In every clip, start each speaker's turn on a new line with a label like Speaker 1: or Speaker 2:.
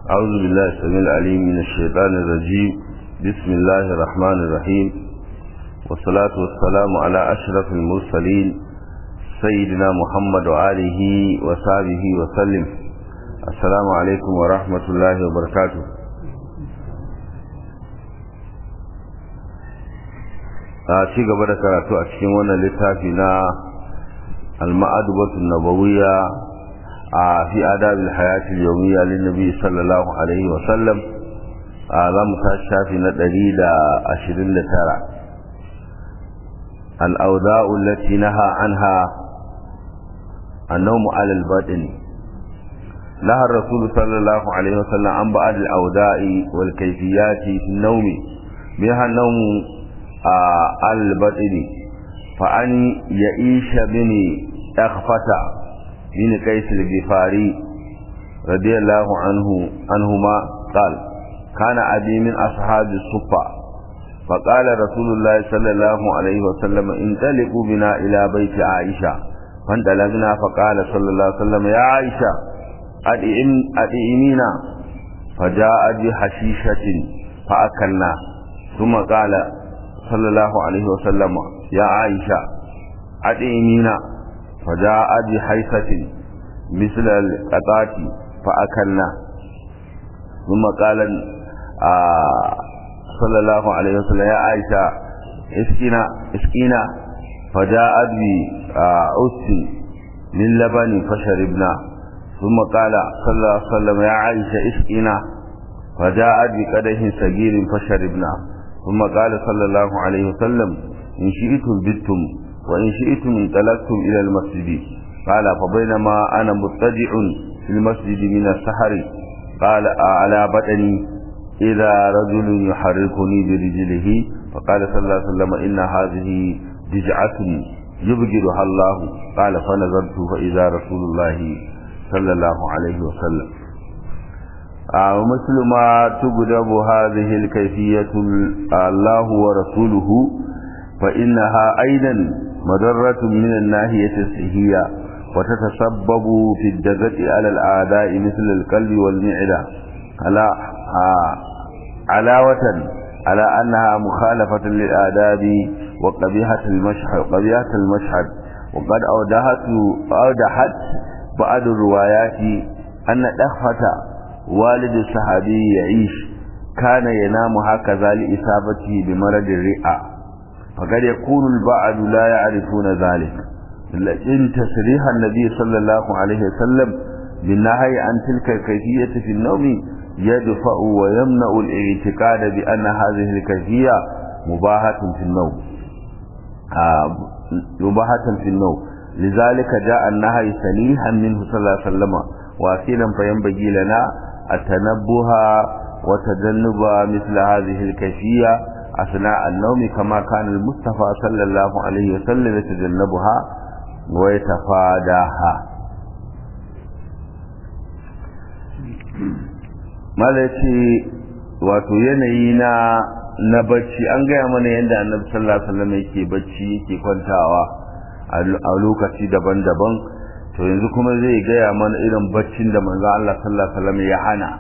Speaker 1: أعوذ بالله السميع العليم من الشيطان الرجيم بسم الله الرحمن الرحيم والصلاة والسلام على أشرف المرسلين سيدنا محمد وآله وصحبه وسلم السلام عليكم ورحمة الله وبركاته a ci gaba da karatu a cikin wannan littafi na al-ma'adubatu nabawiyya a fi adabil hayati yawmiyya lin nabi sallallahu alaihi wa sallam a za mu ta shafi na 129 al-awda'u allati naha anha an-nawm 'ala al-batin نهى الرسول صلى الله عليه وسلم عن بعض الأوداء والكيفيات في النوم منها النوم البطن فأن يعيش بن أخفة بن قيس الغفاري رضي الله عنه عنهما قال كان أبي من أصحاب الصفة فقال رسول الله صلى الله عليه وسلم انطلقوا بنا إلى بيت عائشة فانطلقنا فقال صلى الله عليه وسلم يا عائشة أدئمينا فجاء بحشيشة فأكلنا ثم قال صلى الله عليه وسلم يا عائشة أدئمينا فجاء بحيثة مثل القطات فأكلنا ثم قال آه صلى الله عليه وسلم يا عائشة اسكينا اسكينا فجاءت بأس من لبن فشربنا ثم قال صلى الله عليه وسلم يا عائشة اسقنا فجاءت بقدح صغير فشربنا ثم قال صلى الله عليه وسلم إن شئتم بتم وإن شئتم انطلقتم إلى المسجد قال فبينما أنا مضطجع في المسجد من السحر قال على بدني إذا رجل يحركني برجله فقال صلى الله عليه وسلم إن هذه دجعة يبجلها الله قال فنظرت فإذا رسول الله صلى الله عليه وسلم ومثل ما تقدم هذه الكيفية الله ورسوله فإنها أيضا مضرة من الناحية الصحية وتتسبب في الدقة على الأعداء مثل القلب والمعدة على علاوة على أنها مخالفة للآداب وقبيحة المشهد وقبيحة المشهد وقد أودحت أودحت بعض الروايات أن دخفة والد الصحابي يعيش كان ينام هكذا لإصابته بمرض الرئة فقد يكون البعض لا يعرفون ذلك لكن تصريح النبي صلى الله عليه وسلم بالنهي عن تلك الكيفية في النوم يدفع ويمنع الاعتقاد بأن هذه الكيفية مباحة في النوم آه مباحة في النوم لذلك جاء النهي سنيها منه صلى الله عليه وسلم واخيرا فينبغي لنا التنبه وتجنب مثل هذه الكيفية أثناء النوم كما كان المصطفى صلى الله عليه وسلم يتجنبها ويتفاداها malaci wato yanayi na na bacci an gaya mana yadda annabi sallallahu alaihi wasallam yake bacci yake kwantawa a lokaci daban-daban to yanzu kuma zai gaya mana irin baccin da manzo Allah sallallahu alaihi wasallam ya hana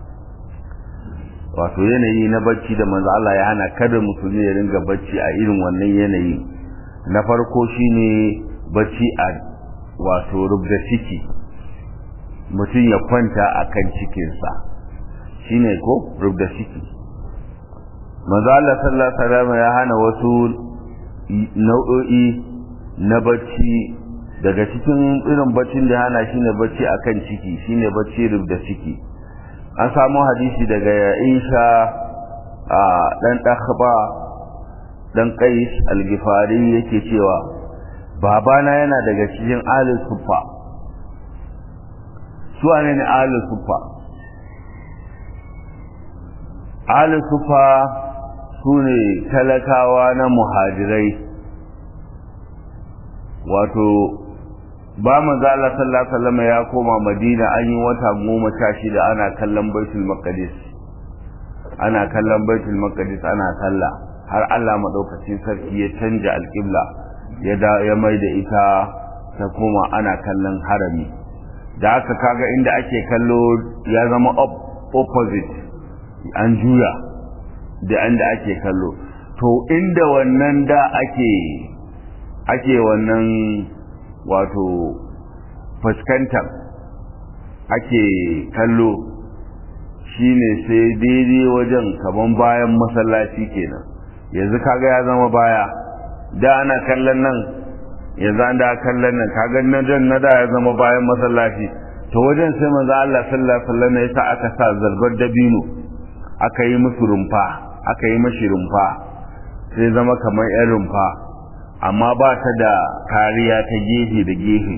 Speaker 1: wato yanayi na bacci da manzo Allah ya hana kada musulmi ya ringa bacci a irin wannan yanayi na farko shine bacci a wato rubda ciki mutum ya kwanta akan cikinsa shine ko rubda ciki manzo Allah sallallahu alaihi wasallam ya hana wasu nau'o'i na bacci daga cikin irin baccin da hana shine bacci akan ciki shine bacci rubda ciki an samu hadisi daga Aisha a dan dakhba dan Qais al-Ghifari yake cewa babana yana daga cikin ahlus sufa su ne ne ahlus sufa ahlus sufa sune talakawa na muhajirai wato ba manzo Allah sallallahu alaihi wasallam ya koma Madina an yi wata goma sha shida ana kallon Baitul Maqdis ana kallon Baitul Maqdis ana sallah har Allah madaukakin sarki ya canja alƙibla ya da ya mai da ita ta koma ana kallon harami da haka kaga inda ake kallo ya zama up opposite an juya da inda ake kallo to inda wannan da ake ake wannan wato fuskantar ake kallo shine sai daidai wajen kaman bayan masallaci kenan yanzu kaga ya zama baya da ana kallon nan yanzu an da kallon nan kaga na dan na da ya zama bayan masallaci to wajen sai manzo Allah sallallahu alaihi wasallam ya sa aka sa zarbar dabino aka yi musu rumfa aka yi mashi rumfa sai zama kamar yan rumfa amma ba ta da kariya ta gefe da gefe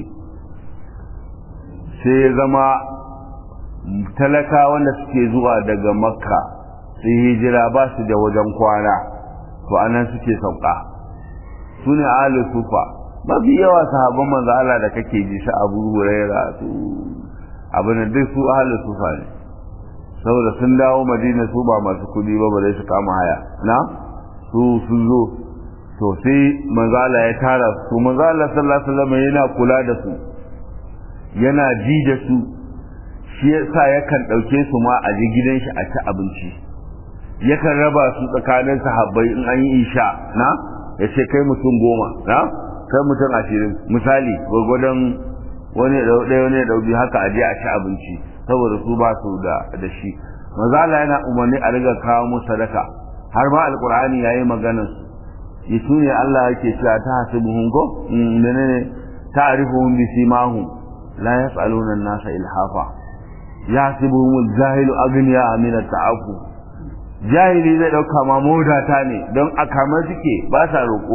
Speaker 1: sai ya zama talaka wanda suke zuwa daga makka sai hijira ba su da wajen kwana to anan suke sauka su ne ahalin sufa mafi yawa sahabban manzo Allah da kake ji su Abu Huraira su abin da duk su ahalin sufa ne saboda sun dawo Madina su ba masu kudi ba bare su kama haya na su sun zo to sai manzo Allah ya tara su manzo Allah sallallahu alaihi wasallam yana kula da su yana ji da su shi yasa yakan dauke su ma a ji gidan shi a ci abinci yakan raba su tsakanin sahabbai in an yi isha na ya ce kai mutum goma na kai mutum ashirin misali gwagwadon wani ɗaya wani ɗauki haka a je a ci abinci saboda su ba su da da shi mazala yana umarni a riga kawo musu sadaka har ma alkur'ani ya yi maganar su su ne Allah yake cewa ta hasibuhum ko menene ta'rifuhum bi simahum la yas'aluna an-nasa ilhafa yahsibuhum al-jahilu aghniya min at-ta'affuf jahili zai dauka ma modata ne don a kama suke ba sa roƙo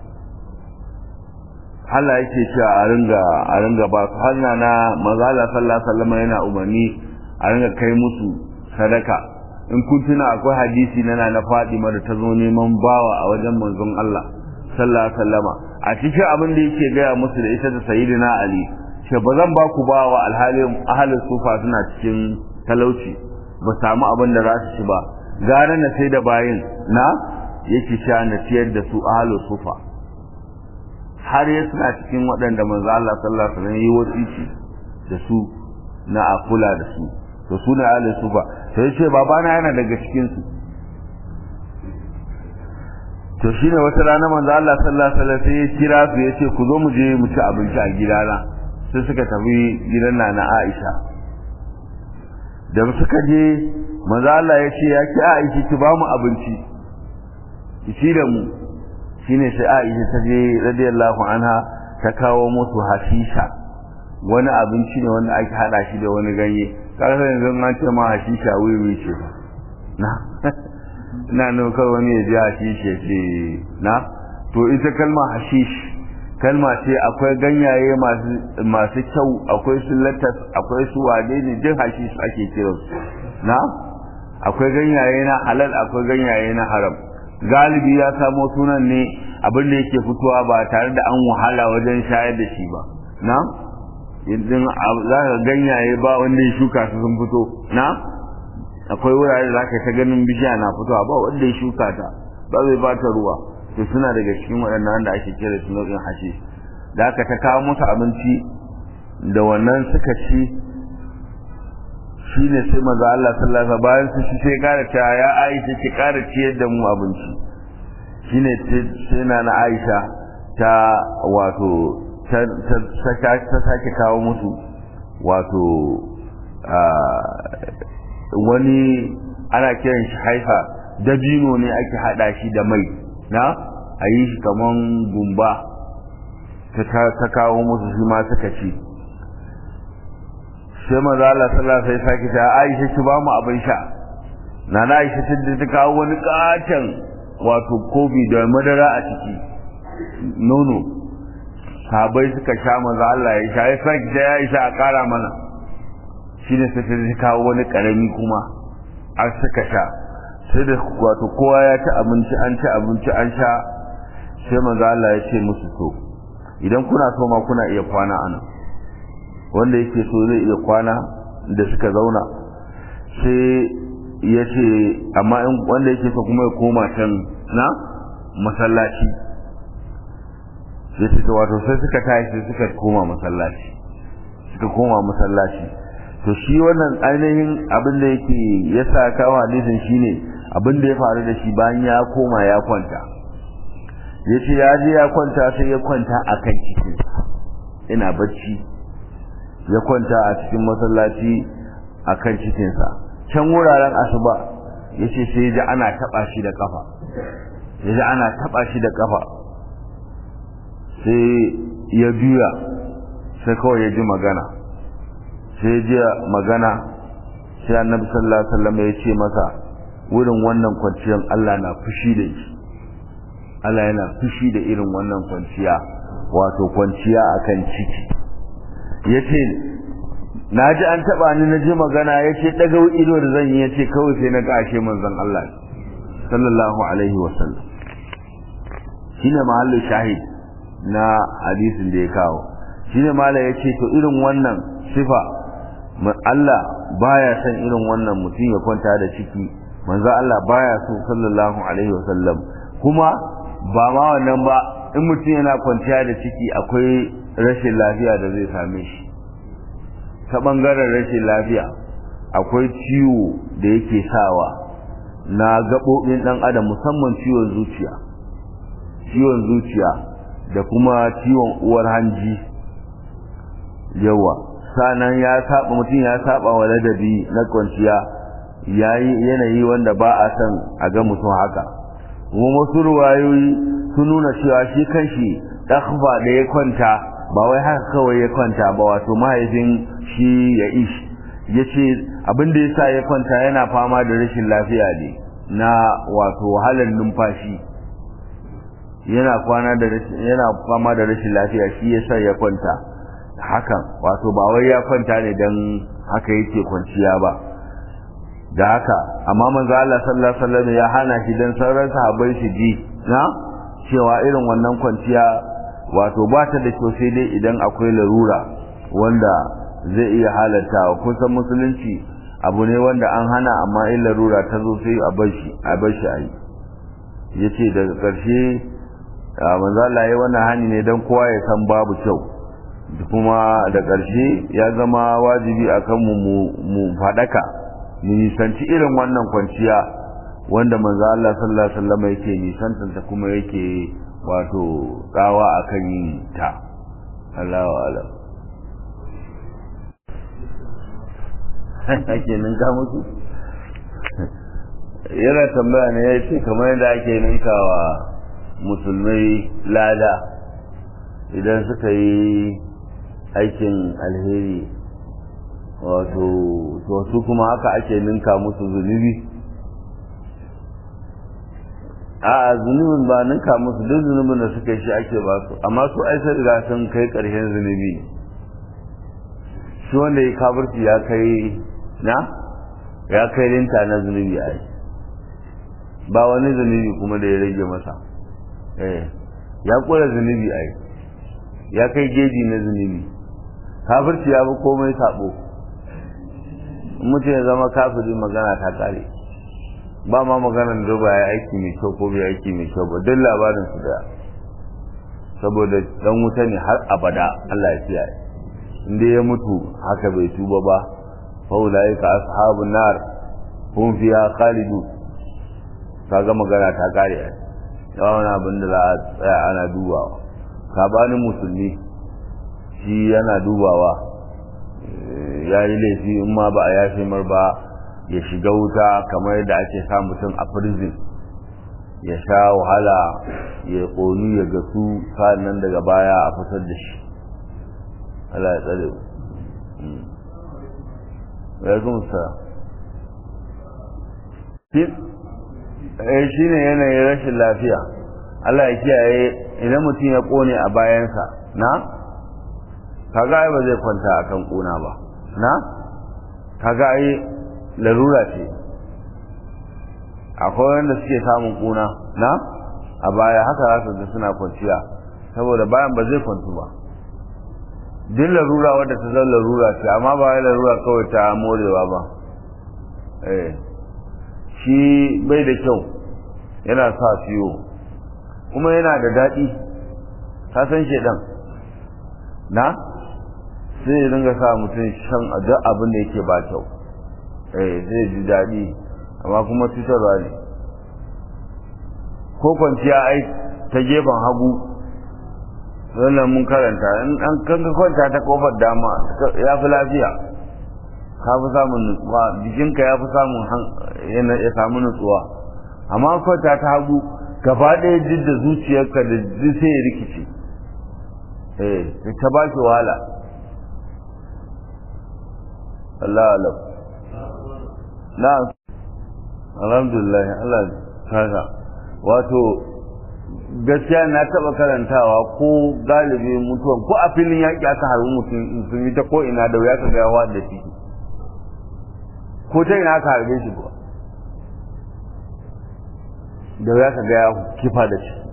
Speaker 1: Allah yake cewa a ringa a ringa ba su hanna na mazala sallallahu alaihi wasallam yana umarni a ringa kai musu sadaka in kun tuna akwai hadisi na na Fatima da ta zo neman bawa a wajen manzon Allah sallallahu alaihi wasallama a cikin abin da yake gaya musu da ita da sayyidina Ali ce ba zan ba ku bawa alhalin ahalin sufa suna cikin talauci ba samu abin da za su ci ba gara na sai da bayin na yake sha na ciyar da su ahlu sufa har ya suna cikin waɗanda manzo Allah sallallahu alaihi wasallam yi wasiki da su na akula da su to su ne ahlu sufa sai ce babana yana daga cikin su to shine wata rana manzo Allah sallallahu alaihi wasallam sai ya kira su yace ku zo mu je mu ci abinci a gidana sai suka tafi gidan nana Aisha da suka je manzo Allah ya ce ya ki Aisha ki ba mu abinci ki ci da mu shine sai Aisha ta je radiyallahu anha ta kawo musu hasisha wani abinci ne wanda ake hada shi da wani ganye kaga yanzu an ce ma hasisha wiwi ce na ina nan kawai wani ya ji hashish ya ce na to ita kalma hashish kalma ce akwai ganyaye masu masu kyau akwai su latas akwai su wade ne jin hashish ake kiransu na akwai ganyaye na halal akwai ganyaye na haram galibi ya samo sunan ne abin da yake fitowa ba tare da an wahala wajen shayar da shi ba na idan za ka ganyaye ba wanda ya shuka su sun fito na akwai wurare da zaka ta ganin bishiya na fitowa ba wanda ya shuka ta ba zai ba ta ruwa to suna daga cikin waɗannan da ake kira su nau'in hashe da aka ta kawo musu abinci da wannan suka ci shi ne sai maza Allah sallallahu alaihi bayan su shi sai kara cewa ya Aisha ki kara ciyar da mu abinci shine sai na na Aisha ta wato ta sake kawo musu wato wani ana kiran shi haifa dabino ne ake hada shi da mai na a yi shi kaman gumba ta kawo musu shi ma suka ci sai maza Allah sallallahu alaihi sake ta Aisha ki ba mu abin sha nana Aisha ta ta kawo wani katon wato kofi da madara a ciki nono sabai suka sha maza Allah ya sha ya sake ta ya sha a kara mana shine sai ta kawo wani karami kuma an suka sha sai da wato kowa ya ci abinci an ci abinci an sha sai maza Allah ya ce musu to idan kuna so ma kuna iya kwana anan wanda yake so zai iya kwana da suka zauna sai ya ce amma wanda yake so kuma ya koma can na masallaci ya ce ta wato sai suka tashi sai suka koma masallaci suka koma masallaci to shi wannan ainihin abin da yake ya sa kawo hadisin shine abin da ya faru da shi bayan ya koma ya kwanta ya ce ya je ya kwanta sai ya kwanta a kan cikin ina bacci ya kwanta a cikin masallaci a kan cikinsa can wuraren asuba ya ce sai ya ji ana taɓa shi da ƙafa ya ji ana taɓa shi da ƙafa sai ya juya sai kawai ya ji magana sai ya ji magana sai annabi sallallahu alaihi wasallam ya ce masa wurin wannan kwanciyar Allah na fushi da shi Allah yana fushi da irin wannan kwanciya wato kwanciya akan ciki yace na ji an taba ni na ji magana yace daga ido da zan yi yace kawai sai na ga ashe manzon Allah sallallahu alaihi wasallam shine mahallu shahid na hadisin da ya kawo shine malai yace to irin wannan sifa Allah baya son irin wannan mutum ya kwanta da ciki manzo Allah baya so sallallahu alaihi wasallam kuma ba ma wannan ba in mutum yana kwanciya da ciki akwai rashin lafiya da zai same shi ta bangaren rashin lafiya akwai ciwo da yake sawa na gaɓoɓin ɗan adam musamman ciwon zuciya ciwon zuciya da kuma ciwon uwar hanji yawa sanan ya saba mutum ya saba wa ladabi na kwanciya yayi yanayi wanda ba a san a ga mutum haka kuma wasu ruwayoyi sun nuna cewa shi kanshi ɗakhfa da ya kwanta ba wai haka kawai ya kwanta ba wato mahaifin shi ya ishi ya ce abin da ya sa ya kwanta yana fama da rashin lafiya ne na wato wahalar numfashi yana kwana da yana fama da rashin lafiya shi ya sa ya kwanta hakan wato ba wai ya kwanta ne dan haka yake kwanciya ba da haka amma manzo Allah sallallahu alaihi wasallam ya hana shi dan sauran sahabbai su ji na cewa irin wannan kwanciya wato ba ta da kyau sai dai idan akwai larura wanda zai iya halattawa kusan musulunci abu ne wanda an hana amma in larura ta zo sai a bar shi a bar shi ayi yace daga ƙarshe manzo Allah ya wannan hani ne dan kowa ya san babu kyau kuma da ƙarshe ya zama wajibi akan mu mu fadaka mu nisanci irin wannan kwanciya wanda manzo Allah sallallahu alaihi wasallam yake nisantanta kuma yake wato tsawa akan yin ta Allahu a'lam ake ninka musu yana tambaya ne ya ce kamar yadda ake ninkawa musulmai lada idan suka yi aikin alheri wato to su kuma haka ake ninka musu zunubi a zunubin ba ninka musu duk zunubin da suka shi ake ba su amma su ai sai riga sun kai ƙarshen zunubi shi wanda ya kabarci ya kai na ya kai linta na zunubi ai ba wani zunubi kuma da ya rage masa eh ya kula zunubi ai ya kai geji na zunubi kafirci ya fi komai sabo mutum ya zama kafiri magana ta kare ba ma maganar da ba ya aiki mai kyau ko bai aiki mai kyau ba duk labarin su da saboda dan wuta ne har abada Allah ya kiyaye inda ya mutu haka bai tuba ba fa ulaika ashabun nar hum fiha khalidu kaga magana ta kare yawan abin da za a tsaya ana dubawa sabanin musulmi shi yana dubawa ya yi laifi in ma ba a yashe mar ba ya shiga wuta kamar yadda ake sa mutum a prison ya sha wahala ya ƙonu ya gasu nan daga baya a fitar da shi Allah ya tsare ya gumsa shi ne yanayin rashin lafiya Allah ya kiyaye idan mutum ya ƙone a bayansa na kaga ai ba zai kwanta akan ƙuna ba na kaga ai larura ce akwai wanda suke samun kuna na a baya haka za su ga suna kwanciya saboda bayan ba zai kwantu ba duk larura wadda ta zan larura ce amma ba wai larura kawai ta morewa ba eh shi bai da kyau yana sa ciwo kuma yana da daɗi ka san shedan na sai ya dinga sa mutum shan duk abin da yake ba kyau eh zai ji daɗi amma kuma cutarwa ne ko kwanciya ai ta gefen hagu wannan mun karanta in an kanka kwanta ta kofar dama ya fi lafiya ka fi samun nutsuwa jikinka ya fi samun ya samu nutsuwa amma kwanta ta hagu gaba ɗaya duk da zuciyarka da duk sai ya rikice eh ta ba shi wahala Allah alam na alhamdulillah Allah kaga wato gaskiya na taba karantawa ko galibi mutuwan ko a filin yaƙi aka harbi mutum sun yi ta ko ina da wuya ka ga yawa da shi ko ta ina aka harbe shi ba da wuya ka ga ya kifa da shi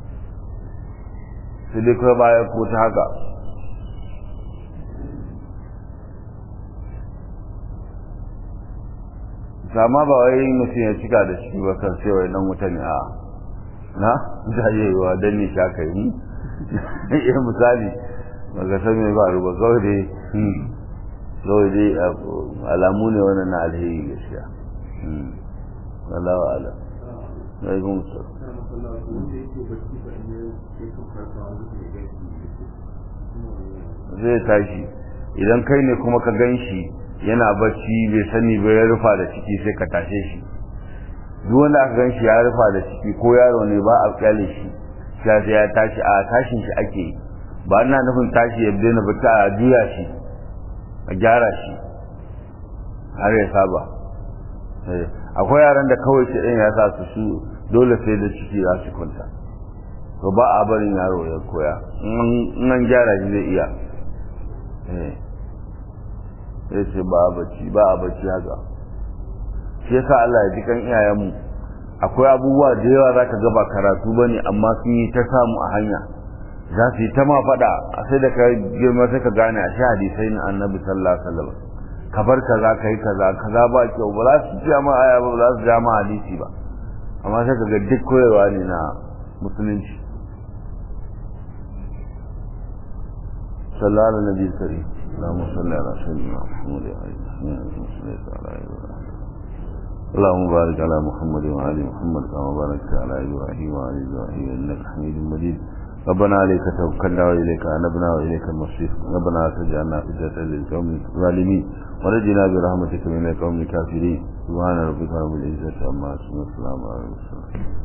Speaker 1: sai dai kawai baya ko ta haka sama ba wai mutum ya cika da shi ba kan sai wai dan wuta ne a na da yayiwa dan ne sha kai mu ya misali baka san me ba ruba kawai dai kawai dai alamu ne wannan na alheri gaskiya wallahu ala alaikum zai tashi idan kai ne kuma ka gan shi yana bacci bai sani ba ya rufa da ciki sai ka tashe shi duk wanda aka gan shi ya rufa da ciki ko yaro ne ba a kyale shi sai ya tashi a tashin shi ake ba ina nufin tashi ya daina bacci a juya shi a gyara shi har ya saba akwai yaran da kawai shi ɗin ya sa su su dole sai da ciki za su kwanta to ba a barin yaro ya koya in an gyara shi zai iya sai ce ba a bacci ba a bacci haka shi yasa Allah ya ji kan iyayenmu akwai abubuwa da yawa za ka gaba karatu ba ne amma sun yi ta samu a hanya za su yi ta ma faɗa a sai da ka girma sai ka gane a sha hadisai na annabi sallallahu alaihi wasallam ka bar kaza ka yi kaza kaza ba kyau ba za su ji ma aya ba ba za su ja ma hadisi ba amma sai ka ga duk koyarwa ne na musulunci sallallahu alaihi nabi karim اللهم صل على سيدنا محمد وعلى اله اللهم بارك على محمد وعلى محمد كما باركت على ابراهيم وعلى ابراهيم انك حميد مجيد ربنا عليك توكلنا واليك انبنا واليك المصير ربنا لا تجعلنا فتنة للقوم الظالمين ونجنا برحمتك من القوم الكافرين سبحان ربك رب العزة عما يصفون والسلام على المرسلين